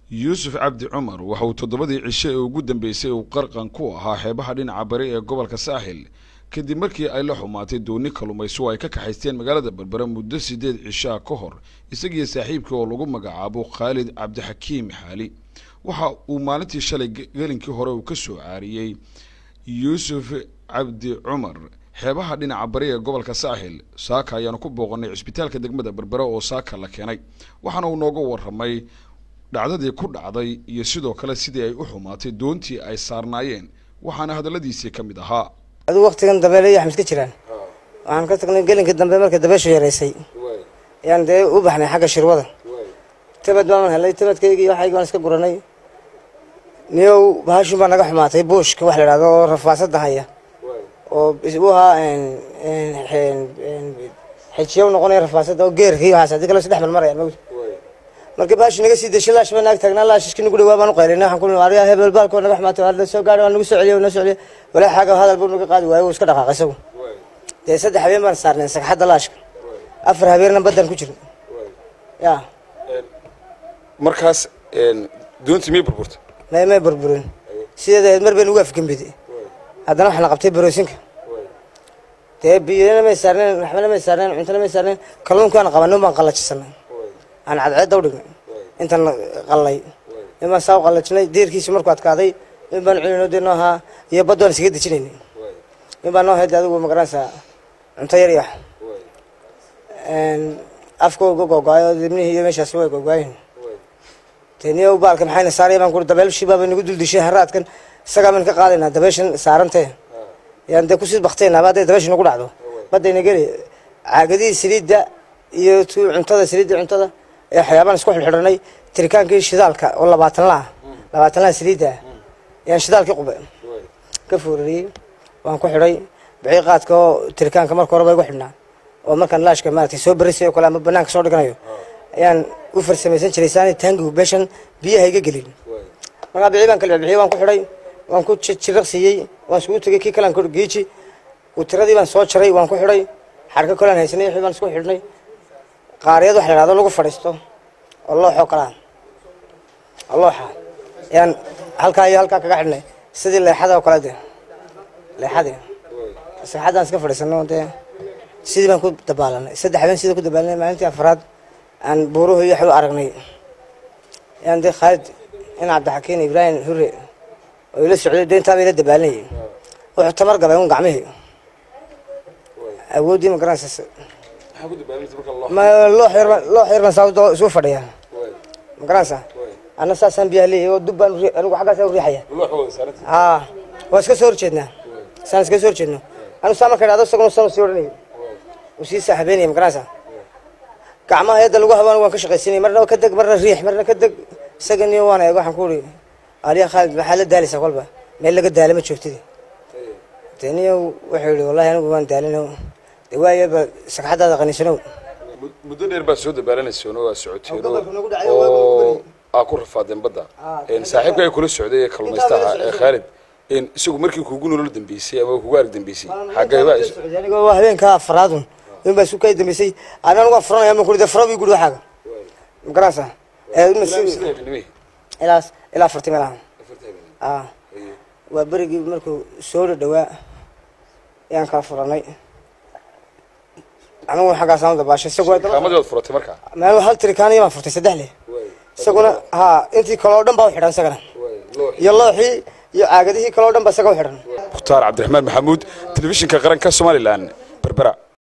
yuusuf cabdi cumar waxa uu toddobadii cisho ee ugu dambeysay uu qarqan ku ahaa xeebaha dhinaca bari ee gobolka saaxil kadib markii ay la xumaatay dooni kalumayso ay ka kaxaysteen magaalada berbera muddo sideed cishaa ka hor isagiyo saaxiibkii oo lagu magacaabo khaalid cabdixakiim xaali waxa uu maalintii shalay gelinkii hore uu ka soo caariyey yuusuf cabdi cumar xeebaha dhinaca bari ee gobolka saaxil saaka ayaanu ku booqanay cisbitaalka degmada berbera oo saaka la keenay waxaana uu nooga warramay dhacdadii ku dhacday iyo sidoo kale sidii ay u xumaatay doontii ay saarnaayeen waxaana hadalladiisii ka mid ahaa adigu waktigan dambeele iyo axmed ka jiraan waxaan ka tagnay gelinka dambe markay dabeeshu yaraysay ayaan dee u baxnay xagga shirwada tamad baaman helay tamadkaygi iyo waxaygi baan iska guranay niyow bahashin baa naga xumaatay buushka wax la idhahdo oo rafaasada haya oo u ahaa xejiyo noqonaya rafaasada oo geerkii waxaas haddii kale isdhex marmaraya mawd marka baashi naga sii deshay laash baa naag taagnaa laashishki nagu dhawaa baan u qaylinay waxaan ku nihi ariya hebel baalkoo naga xumaatay waa soo gaadhay waa nagu soo celiyo noo soo celiyo walaa xaaga hadal buu naga qaadi waayo wuu iska dhaqaaqay isagu dee saddex habeen baan saarnay sagxadda laashka afar habeenna badan ku jirna ya markaas doontii miyay burburtay may may burburin sideeda mar bay nagu afgembiday haddana waxaa la qabtay baroosinka dee biyana may saarneen waxbana may saarneen cuntana may saarneen kalluunkaan qabanin baan qallajisanay aan cadceedda u dhignay intaan qallay in baan saa u qallajinay diirkiisi markuu adkaaday in baan cunino dee noo ahaa iyo baddo aan isaga dejinaynay in baan noo hayda adigu magaranaysaa cunto yar iyo wax afka uga googaayo dibnihii iyo meeshaasi way googaayen dee niyo baalka maxayna saaraya baan kuri dabeelshii baaba nagu duldishay haraadkan isagaa baan ka qaadaynaa dabeeshan saarantee yaan dee kusii bakteynaa ba hadday dabeesha nagu dhacdo baddayna geli caagadihii saliidda iyo tu cuntada saliidda cuntada ee waxyaabaan isku xidhxidhanay tirikaankii shidaalka oo labaatan la ah labaatan laha saliidda ah ayaan shidaalkii qube ka foorariyey waan ku xidhay bixii qaadka oo tirikaanka marka horeba igu xidhnaa oo markaan laashka maaragtay soo berisay oo kale ama banaanka soo dhiganayo ayaan u farsamaysan jiray saani taangigu meeshan biyaha iga gelin markaa bixii baan kala bixiyey waan ku xidhay waan ku jiraqsiiyey waan iskugu tegey kii kalaan geeji tiradii baan soo jaray waan ku xidhay xarka kolaan haysanay wixii baan isku xidhnay qaariyad waxa la yidhahdo lagu fadhiisto oo looxoo kalaa looxa ayaan halkaa iyo halkaa kaga xidhnay sidii leexada oo kale de leexadii sagxaddaan iska fadhiisano dee sidii baan ku dabaalanay saddex habeen sidii ku dabaalanay maalintii afraad aan buuruhu iyo waxu aragnay ayaan dee khaalid in cabdixakiin ibraahim hure oo ila socday dee intaa bay la dabaalanayay wuxuu tamar gabay un gacmihii awooddii ma garanaysa loox yar loox yar baan saa isu fadhiyaa ma garanaysaa anna saasaan biyaha leeyahay oo dub baan anigu xaggaas u riixaya haa waa iska soo horjeednaa saan iska soo horjeedno anigu saa marka idhahdo isaguna san sii odhanayay uu sii saaxibeynaya ma garanaysaa gacmaha yadda lagu habaan waan ka shaqaysanayay marna ka deg marna riix marna ka deg isaga niyo waan eego waxaan ku uri aliya khaalid maxaa la daalaysaa kolba meel laga daala ma joogtidi dee niyo wuxuu yihi wallahi anigu waan daalino de waayaba sagxadaada qaniisanow muddo dheer baad soo dabaalanayseen oo aad socoteen oo aa ku rafaadeen badda saaxiibka ay kula socday ee kalluumaystaha ee khaalid isagu markii kuugu nolol dambeysay ama kugu arag dambeysay xageeba anigoo habeenkaa afraadun in baa isu kay dambeysay ana anigu afuranaya ma kuri de fara bii guri waxaaga ma garanaysaa ilaa ilaa afartii meelaha a waa berigii markuu soo dhadhawaa ayaan kala furanay anigu xaggaasaan u dabaashay kaamadii waad furatay markaa meel hal tirikaaniya baan furtay saddex leh isaguna haa intii kale oo dhan baa u xidhan isagana iyo looxii iyo caagadihii kale oo dhan baa isaga u xidhan mukhtaar cabdiraxmaan maxamuud telefishinka qaranka somalilan berbera